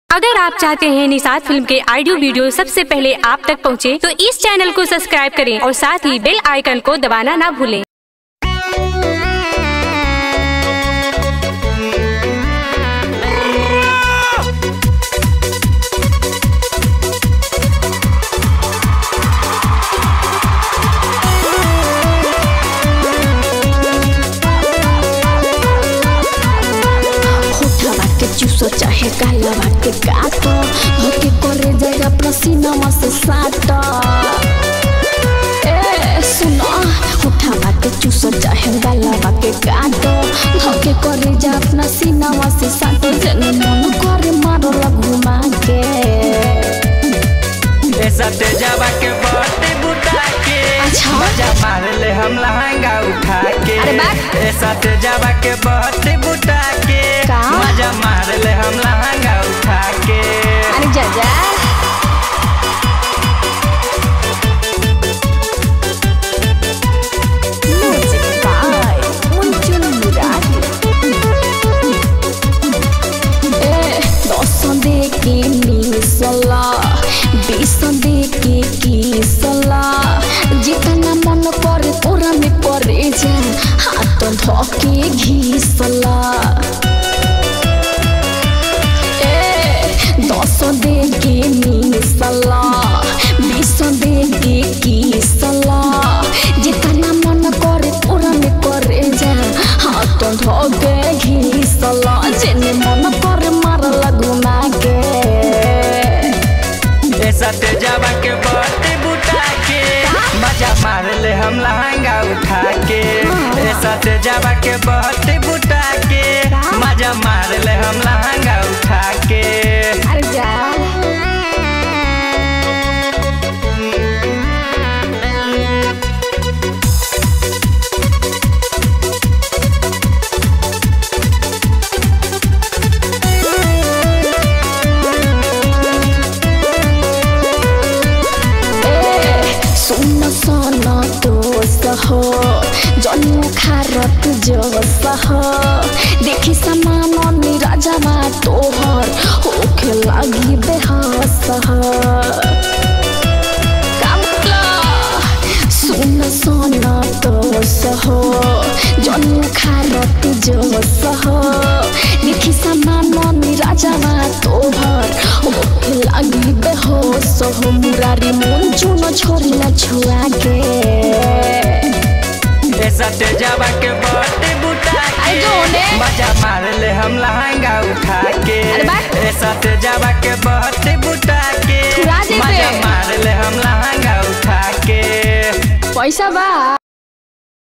अगर आप चाहते हैं निषाद फिल्म के ऑडियो वीडियो सबसे पहले आप तक पहुंचे, तो इस चैनल को सब्सक्राइब करें और साथ ही बेल आइकन को दबाना ना भूलें होठवा के चूसो चाहे कालवा के काटो धोके करे जाएगा पसीनावा से साटो ए सुनो होठवा के चूसो चाहे कालवा के काटो धोके करे जा अपना सीनावा से साटो जने मन करे मारो घुमा के सटे जावा के बटे बुटा के अच्छा। मजा मार ले हम लहंगा उठा के अरे बाप। ए सटे जावा के बटे बुटा के का? मजा मार ले हम लहंगा उठा के अरे जा जा Music by Munjul Murari. Eh, দশ দেখে মিসলা বিষ দেখে কিসলা যেখানে মন করে তোরা মে পরে যা হাত ধকে ঘিসলা দশ দেখে মিসলা বিষ দেখে কিসলা যেখানে মন করে তোরা মে করে যা হাত ধকে ঘিসলা যেনে মন করে মারলা ঘুমাকে ए सटे जावा के बटे बुटा के मजा मार ले हम लहंगा उठा के ए सटे जावा के बटे बुटा के मजा मार ले हम लहंगा उठा के अरे जा सुन सन दोस्त हो जन्म खारत जोस हो देखि समान निराजमा तोहर होखे लागि बेहस हो कामला सुन सन दोस्त हो जन्म खारत जोस हो देखि समान निराजमा तोहर होखे लागि बेहोस हो मुरारी मन चुन छोरी न छुआ के ए सटे जावा के बटे बुटा अरे के जोने। मजा मार ले हम लहंगा उठा के अरे बाप। ए सटे जावा के बटे बुटा के थुरा दे मजा बे। मार ले हम लहंगा उठा के पैसा बा